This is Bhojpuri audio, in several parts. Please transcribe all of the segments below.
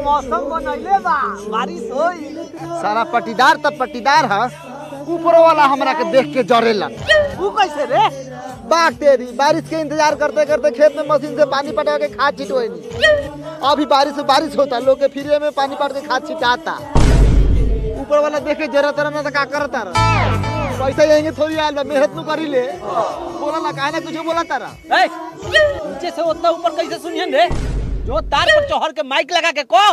मौसम बनैले बा बारिश होई सारा पटीदार तब पटीदार है ऊपर वाला हमरा के देख के जरेला तू कैसे रे बाग तेरी बारिश के इंतजार करते करते खेत में मशीन से पानी पटा के खाद छिटवाई अभी बारिश बारिश होता लोग के फ्री में पानी पट के खाद छिटाता ऊपर वाला देख के जरा तरह ना तो का करता रहा पैसा यहीं थोड़ी आयल बा मेहनत नु करी ले बोला ना काहे ना कुछ बोला तारा ए, नीचे से उतना ऊपर कैसे सुनियन रे जो तार पर चढ़ के माइक लगा के को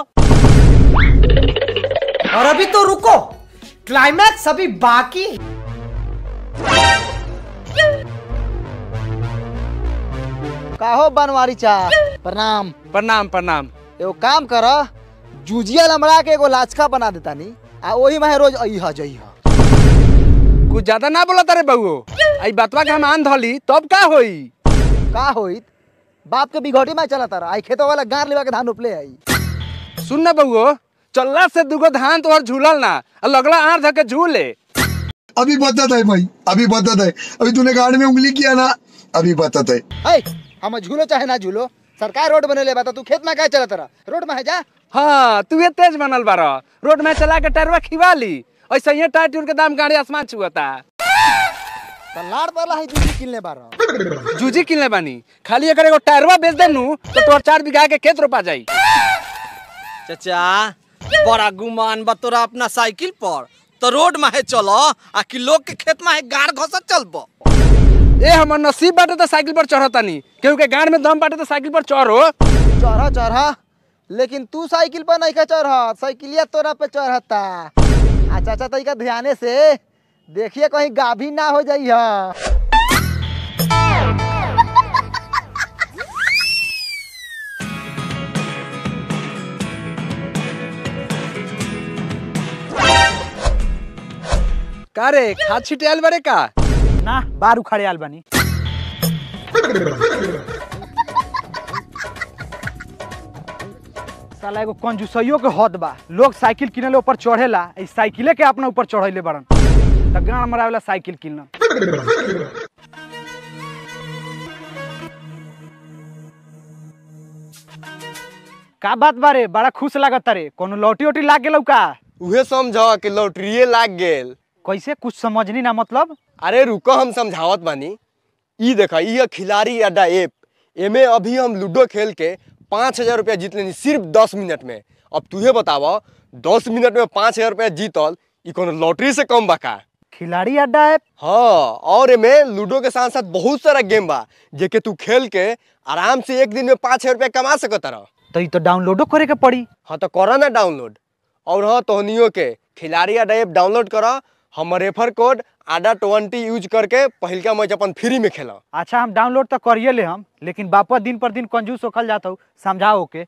और अभी तो रुको क्लाइमैक्स अभी बाकी काहो बनवारी चा प्रणाम प्रणाम प्रणाम एगो काम कर जूजिया लमड़ा के एगो लाचका बना देता नी आ ओही में रोज अइहा जइहा कुछ ज्यादा ना बोला तारे बउओ आई बतवा के हम आन धली तब का होई का होइत बाप के बिघटी में चला तारा आई खेतो वाला गार लेवा के धान उपले आई सुन ना बउओ चलला से दुगो धान तोहर झूलल ना आ लगला आर धके झूले अभी बता है भाई अभी बता है अभी तूने गाड़ में उंगली किया ना अभी बता है है हम झूलो चाहे ना झूलो सरकार रोड बने ले बता तू खेत में क्या चला तारा रोड में है जा हाँ तू ये तेज बनल बार रोड में चला के टरवा खिवा ली ऐसे ही टायर ट्यूर के दाम गाड़ी आसमान छुअता त लाड़ वाला है जूजी किनले बारा जूजी किनले बानी खाली अगर एगो टायरवा बेच देनू तो तोहर चार बीघा के खेत रोपा जाई चाचा बड़ा गुमान बा तोरा अपना साइकिल पर तो रोड में है चलो आ कि लोग के खेत में है गाड़ घसत चलबो ए हमर नसीब बाटे तो साइकिल पर चढ़तानी केहू के गाड़ में दम बाटे तो साइकिल पर चढ़ो चढ़ा चढ़ा लेकिन तू साइकिल पर नहीं का चढ़ साइकिलिया तोरा पे चढ़ता आ चाचा तरीका ध्याने से देखिए कहीं गाभी ना हो जाई है का रे खाद छिटियाल बारे का ना बार उखाड़े आल बनी साला एगो कंजूसइयो के हद बा लोग साइकिल किनेले ऊपर चढ़ेला ई साइकिले के अपना ऊपर चढ़ैले बड़न त गाड़ मरावेला साइकिल किनल का बात बारे बड़ा खुश लागत रे कोनो लौटी ओटी लाग गेलौ का उहे समझ कि लॉटरिये लाग गेल कैसे कुछ समझनी ना मतलब अरे रुको हम समझावत बानी ई देखा ई है खिलाड़ी अड्डा ऐप एमे अभी हम लूडो खेल के पाँच हजार रुपया जीत लेनी सिर्फ दस मिनट में अब तुहे बताव दस मिनट में पाँच हजार रुपया जीतल ई कोनो लॉटरी से कम बा का खिलाड़ी अड्डा ऐप हाँ और एमे लूडो के साथ साथ बहुत सारा गेम बा जेके तू खेल के आराम से एक दिन में पाँच हजार रुपया कमा सकत रह तो ई तो डाउनलोडो करे के पड़ी हाँ तो करा ना डाउनलोड और हाँ तोहनियो के खिलाड़ी अड्डा ऐप डाउनलोड करा हमर रेफर कोड आडा ट्वेंटी यूज करके पहिलका मैच अपन फ्री में खेला अच्छा हम डाउनलोड तो करिए ले हम लेकिन बापा दिन पर दिन कंजूस होखल जाता हूँ समझाओ के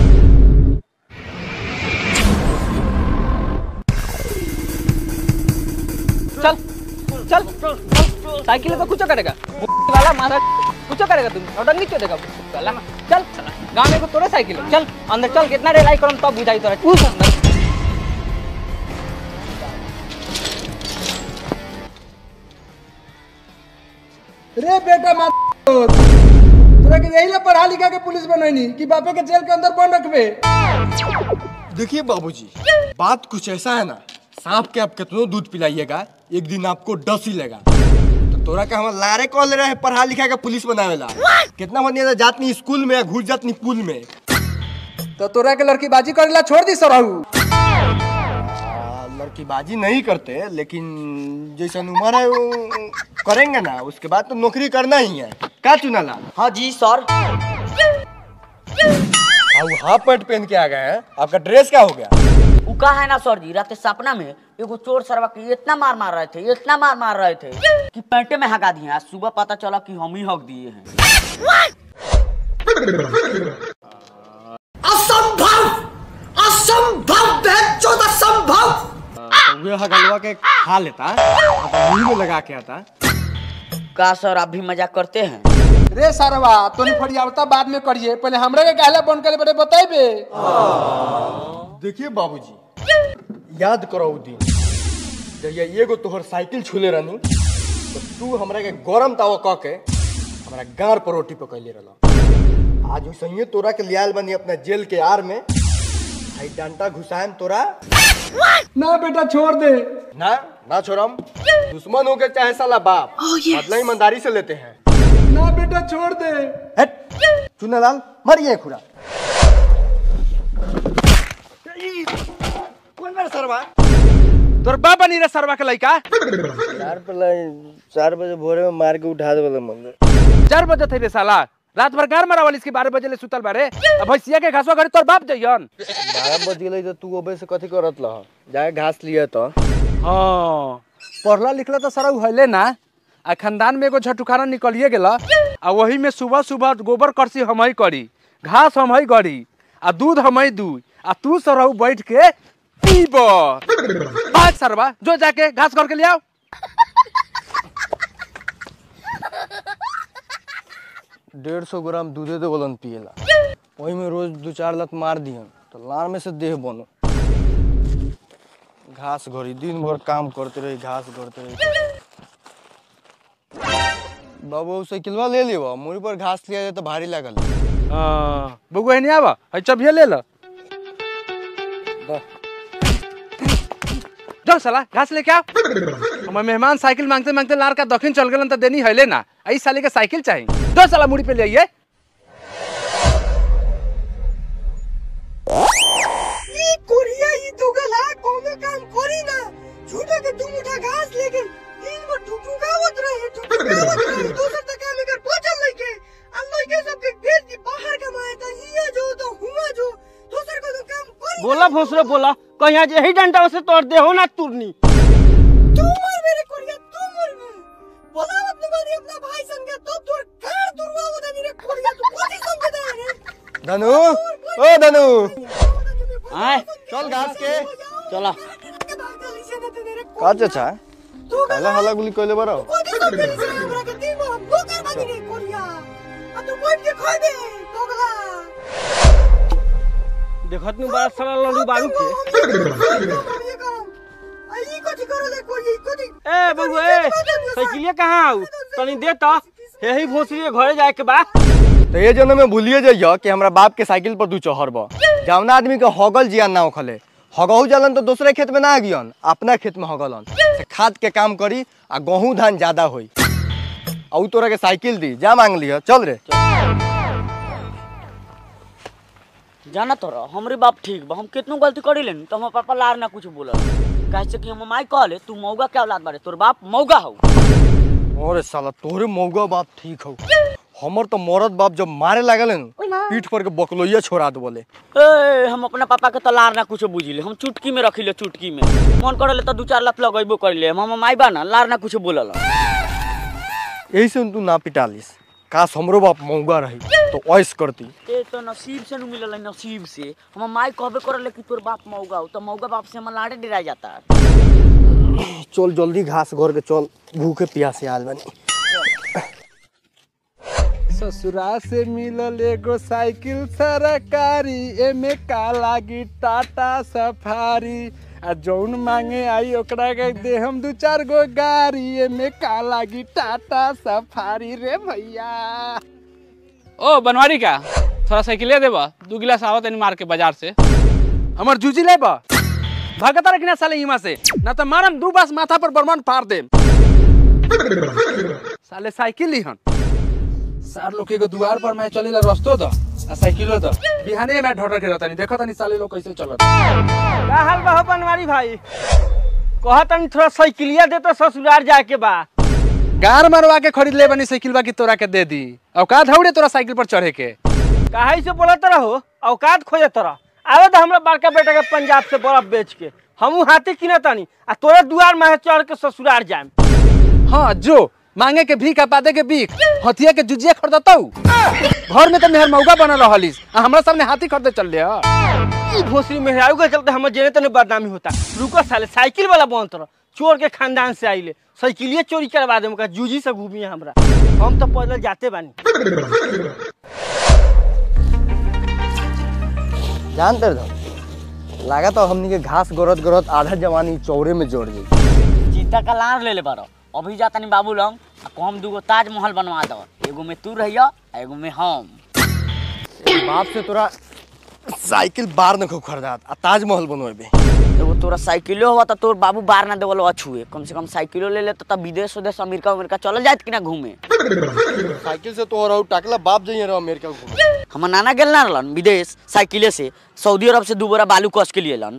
चल चल साइकिल पे कुछ करेगा वाला मारा कुछ करेगा तुम नौटंकी क्यों देगा वाला चल गाँव में को तोड़े साइकिल है। चल अंदर चल कितना रेलाई करम तब बुझाई तोरा उस अंदर रे बेटा मा तोरा के यही ला पढ़ा लिखा के पुलिस बनैनी कि बापे के जेल के अंदर बंद रखबे देखिए बाबूजी बात कुछ ऐसा है ना सांप के आप कितनों दूध पिलाइएगा एक दिन आपको डस ही लेगा तो तोरा के हम लारे कॉल ले रहे हैं पढ़ा लिखा के पुलिस बनावेला कितना बढ़िया जातनी स्कूल में घुस जातनी पुल में तो तोरा के लड़की बाजी करेला छोड़ दी सरहू आ, लड़कीबाजी नहीं करते लेकिन जैसा उम्र है वो करेंगे ना उसके बाद तो नौकरी करना ही है क्या चुनाला हाँ जी सर अब हाफ पैंट पहन के आ गए हैं आपका ड्रेस क्या हो गया उ का है ना सर जी रात सपना में एगो चोर सरवा के इतना मार मार रहे थे इतना मार मार रहे थे कि पैंटे में हगा दिए आज सुबह पता चला कि हम ही हक दिए हैं तो वे हगलवा के खा लेता और मुंह में लगा के आता का सर आप भी मजाक करते हैं रे सरवा तोनी फड़ियावता बाद में करिए पहले हमरा के कहला बंद करे बड़े बताइबे देखिए बाबूजी याद करो उ दिन जब ये एगो तोहर साइकिल छूले रहनी तो तू हमरा के गरम तावा कह के हमरा गार पर रोटी पकैले रहला आज वैसे तोरा के लियाल बनी अपना जेल के आर में भाई डंटा घुसाएम तोरा ना बेटा छोड़ दे ना ना छोड़म दुश्मन हो के चाहे साला बाप बदला ईमानदारी से लेते हैं ना बेटा छोड़ दे हट चुनालाल मरिए खुरा कौन मेरा सरवा तोर बाप बनी रे सरवा के लइका चार पहले चार बजे भोरे में मार के उठा दे वाला मंदिर चार बजे थे रे साला रात भर गार मारा वाली इसके बारह बजे ले सुतल बारे अब भैंसिया के घासवा घरे तोर बाप जइयन बारह बज गेलै तो तू अबे से कथी करत लह जाए घास लिया तो हाँ पढ़ला लिखला तो सारा उहले ना आ खानदान में एगो झटुखाना निकलिए गेला आ वही में सुबह सुबह गोबर करसी हम ही करी घास हम ही गड़ी आ दूध हम ही दू आ तू सरहु बैठ के पीब भाग सरवा जो जाके घास कर के ले आओ डेढ़ सौ ग्राम दूधे दे बोलन पिएला वही में रोज दो चार लत मार दिहन तो लार में से देह बनो घास घोरी दिन भर काम करते रही घास करते रही बाबू साइकिलवा ले लियो मुड़ी पर घास लिया जाए तो भारी लागल हाँ, बउआ नहीं आवा है चबिया ले लो जाओ साला घास लेके आओ हमारे मेहमान साइकिल मांगते मांगते लार का दक्षिण चल गए तो देनी है ना आई साले के साइकिल चाहिए दो साला मुड़ी पे ले आइए कोरिया ई दुगला कोनो काम करी ना झूठा के तुम उठा घास लेके दिन भर ठुठुगावत रहे ठुठुगावत रहे दूसर तक काम कर पचल लइके आ लइके सब के भेज दी बाहर कमाए त हिया जो तो हुआ जो दूसर को तो काम करी बोला भोसरे बोला कहीं आज यही डंडा से तोड़ दे हो ना तुरनी तू मर मेरे कोरिया तू मर बे बोलावत न मारी अपना भाई संग तो तोर कार दुर्वावत नहीं रे कोरिया तू कथि समझदा है रे धनु ओ धनु आए चल घास के चला का चाचा काला हला गुली कइले बारो कथि समझली से हमरा के दिन भर नौकर बनी रे कोरिया आ तू बैठ के खा दे दोगला देखत नु बड़ा साला लड़ू बारू के ए बबू ए साइकिलिया कहाँ आऊ तनी दे त यही भोसरी के घरे जाए के बा तो ये जन्म में भूलिए जाइए कि हमरा बाप के साइकिल पर दू चहर बा जौना आदमी के हगल जियान ना उखले हगहू जलन तो दूसरे खेत में ना गियन अपना खेत में हगलन से खाद के काम करी आ गेहूं धान ज्यादा होई आ उ तोरा के साइकिल दी जा मांग लिया चल रे जाना तो रह हमरे बाप ठीक बा हम कितनो गलती करी लेनी तो हमार पापा लार ना कुछ बोलल कैसे कि हम माई कहले तू मौगा क्या औलाद बारे तोर बाप मौगा हो अरे साला तोरे मौगा बाप ठीक हो हमर तो मरद बाप जब मारे लागल न पीठ पर के बकलोइया छोड़ा दे बोले ए हम अपना पापा के तो लार ना कुछ बुझिले हम चुटकी में रखिले चुटकी में मन करले तो दू चार लत लगेबो करिले हम माई बा ना लार ना कुछ बोलल यही से तू ना पिटालिस काश हमरो बाप मौगा रही तो ऐस करती ए तो नसीब से न मिलल है, नसीब से हम माई कहबे करले कि तोर बाप मौगा हो तो मौगा बाप से हम लाड़े डरा जाता चल जल्दी घास घर के चल भूखे प्यासे आल बनी ससुरा से मिलल एगो साइकिल सरकारी एमे का लागी टाटा सफारी आ जौन मांगे आई ओकरा के दे हम दू चार गो गाड़ी एमे का लागी टाटा सफारी रे भैया ओ बनवारी का थोड़ा साइकिल देबा दू गिलास आवत नहीं मार के बाजार से हमर जूजी ले बा भागता रखना साले इमा से ना तो मारम दू बास माथा पर बर्मन फाड़ दे साले साइकिल लिहन सार लोग के एगो दुआर पर मैं चलेला रस्तो द आ साइकिलो द बिहाने में ढोटर के रहतानी देखो तनी साले लोग कैसे चलत का हाल बा हो बनवारी भाई कहा तनी थोड़ा साइकिलिया दे तो ससुराल जाए के बा गार मरवा के खरीद ले बनी साइकिल बा की तोरा के दे दी औकात हौड़े तोरा साइकिल पर चढ़े के काहे से बोलत रहो औकात खोजे तोरा आवे तो हमरा बड़का बेटा के पंजाब से बर्फ बेच के हमू हाथी किनतानी आ तोरे दुआर में चढ़ के ससुराल जाए हाँ जो मांगे के भीख आ पादे के भीख हथिया के जुजिया खरीदतौ घर में तो मेहर मौका बनल रहलिस आ हमरा सामने हाथी खरीदे चल ले ई भोसरी मेहरारू के चलते हमर जेने तने बदनामी होता रुको साले साइकिल वाला बनत रह चोर के खानदान से आइले साइकिलिए चोरी करवा दे मुका जूजी से घूमी हमरा हम तो पैदल जाते बानी जानते रहो लगा तो हमनी के घास गरत गरत आधा जवानी चौरे में जोड़ दी चीता का लार ले ले बारो अभी जाता नहीं बाबू लंग आ कम दूगो ताजमहल बनवा दो एगो में तू रहिया आ एगो में हम बाप से तोरा साइकिल बार न खूब खरीदात आ ताजमहल बनवेबे एगो तोरा साइकिलो हुआ तो तोर बाबू बार ना देवल अछुए कम से कम साइकिलो ले ले तो तब विदेश उदेश अमेरिका अमेरिका चल जात कि ना घूमे साइकिल से तो रहू टाकला बाप जाइए रहो अमेरिका घूमे हमर नाना गेल ना रहलन विदेश साइकिले से सऊदी अरब से दू बोरा बालू कस के लिए लन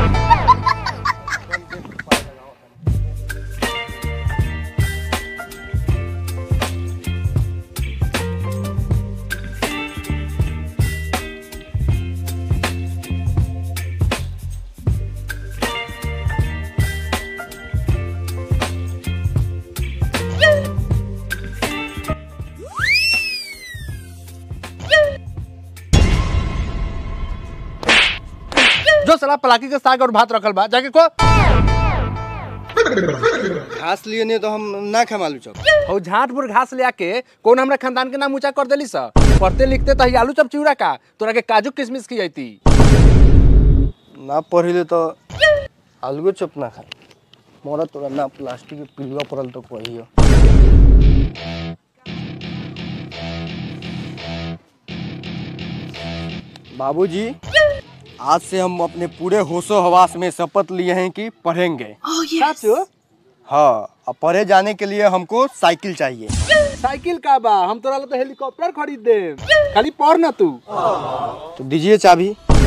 जो साला पलाकी के साग और भात रखल बा जाके को घास लिए नहीं तो हम ना खाम आलू चौक हो झांटपुर घास ले आके कौन हमरा खानदान के नाम ऊंचा कर देली सा पढ़ते लिखते तो ही आलू चप चिवड़ा का तोरा के काजू किशमिश की जाती ना पढ़िले तो आलू चप ना खा मोरा तोरा ना प्लास्टिक के पिलुआ पड़ल तो कहियो बाबूजी आज से हम अपने पूरे होशो हवास में शपथ लिए हैं कि पढ़ेंगे हाँ अब पढ़े जाने के लिए हमको साइकिल चाहिए साइकिल का बा हम तोरा ला तो हेलीकॉप्टर खरीद दे खाली पढ़ ना तू तो दीजिए चाबी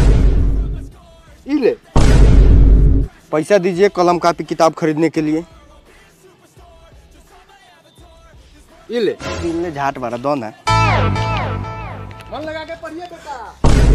ई ले पैसा दीजिए कलम कापी किताब खरीदने के लिए ई ले दिल झाट मारा दो ना मन लगा के पढ़िए बेटा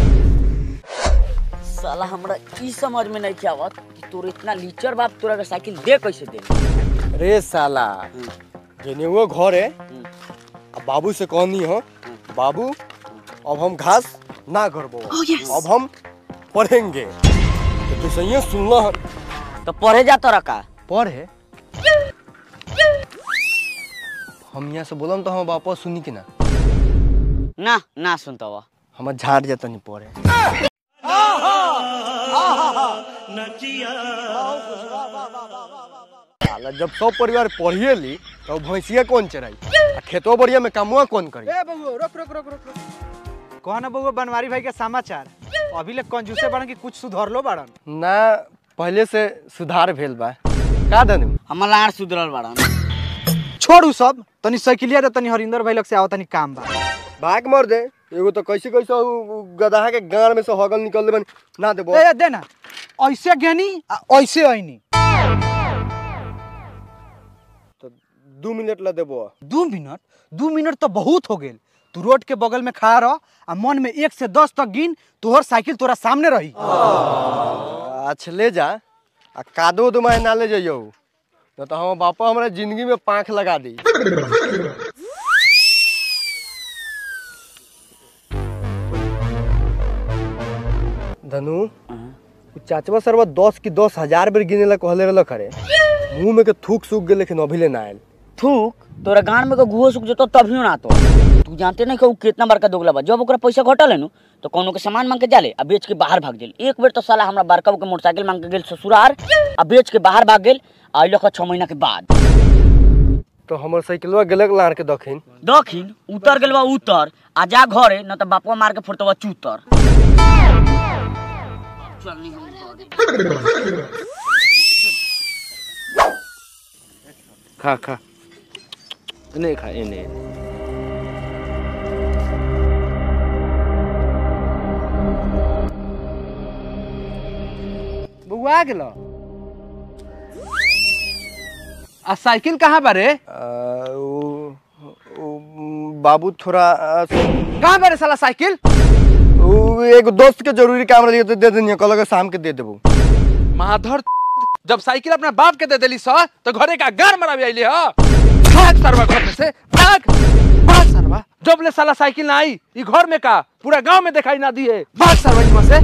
साला हमरा ई समझ में नहीं आवत कि तोर इतना लीचर बाप तोरा के साइकिल दे कैसे दे रे साला जेने वो घर है अब बाबू से कहनी हो बाबू अब हम घास ना करबो अब हम पढ़ेंगे तो तू सही सुनना है तो पढ़े जा तोरा का पढ़े हम यहाँ से बोलम तो हम वापस सुनी कि ना ना ना सुनता हुआ हम झाड़ जाता नहीं पढ़े साला जब सब परिवार पढ़िए ली तो भैंसिया कौन चराई आ खेतो बढ़िया में कामुआ कौन करी ए बबुआ रोक रोक रोक रोक रोक कौन है बबुआ बनवारी भाई के समाचार अभी ले कंजूसे बड़न कि कुछ सुधरलो बड़न ना पहले से सुधार भेल बा का दनु हमर लाड़ सुधरल बाड़न छोड़ू सब तनी साइकिलिया रे तनी हरिंदर भाई लग से आओ तनी काम बा भाग मर दे एगो तो कैसे कैसे उ- उ गदहा के गाड़ में से हगल निकल दे ना देबो ए दे ना ऐसे गेनी आ ऐसे आईनी तो दू मिनट ला देबो दू मिनट दू मिनट तो बहुत हो गेल तू रोड के बगल में खड़ा रह आ मन में एक से दस तक गिन तोहर साइकिल तोरा सामने रही अच्छा ले जा आ कादो दो मैं ना ले जाइयो न तो हम बापा हमरा जिंदगी में पाँख लगा दी धनु उ चाचवा सरवा दस की दस हजार बेर गिने ला कहले रहल खरे मुंह में के थूक सूख गेल लेकिन अभी ले ना आयल थूक तोरा गान में के गुहो सुख जतो तभियो ना तो तू जानते नहीं कि उ कितना बड़का दोगला बा जब ओकरा पैसा घटल है नु तो कोनो के सामान मांग के जाले आ बेच के बाहर भाग गेल एक बेर तो साला हमरा बड़का के मोटरसाइकिल मांग के गेल ससुरार आ बेच के बाहर भाग गेल आ अइलक छह महीना के बाद तो हमर साइकिलवा गेलक लाड़ के दखिन दखिन उतर गेल बा उतर आ जा घरे न तो बापवा मार के फोड़तवा चूतर चल नहीं हम घरे। खा खा नहीं खा इन्हें बउआ आ गेलो आ साइकिल कहाँ बारे आ, उ- उ- बाबू थोड़ा आ, कहाँ बारे साला साइकिल उ एगो दोस्त के जरूरी काम रही तो दे देनी कहलक शाम के दे देबो माधर जब साइकिल अपना बाप के दे देली सा तो घरे का गार मराबी आइली ह भाग सरवा घर में से भाग भाग सरवा जब ले साला साइकिल ना आई ई घर में का पूरा गांव में दिखाई ना दिए भाग सरवा यहाँ से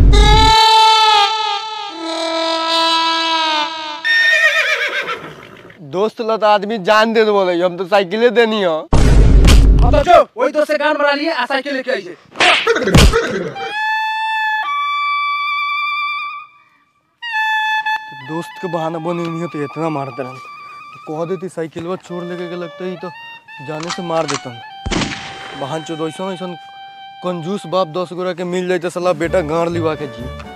दोस्त ला तो आदमी जान दे बोले हम तो साइकिले देनी हो अब तो जो वही तो से गान मरा लिए आ साइकिल लेके आई छे दोस्त के बहाना बने नहीं हो तो इतना मारते रहे कह देती साइकिलवा छोड़ लेके के लगता ही तो जाने से मार देता बहन चो ऐसा ऐसा कंजूस बाप दस गोरा के मिल जाए तो साला बेटा गाड़ लिवा के जी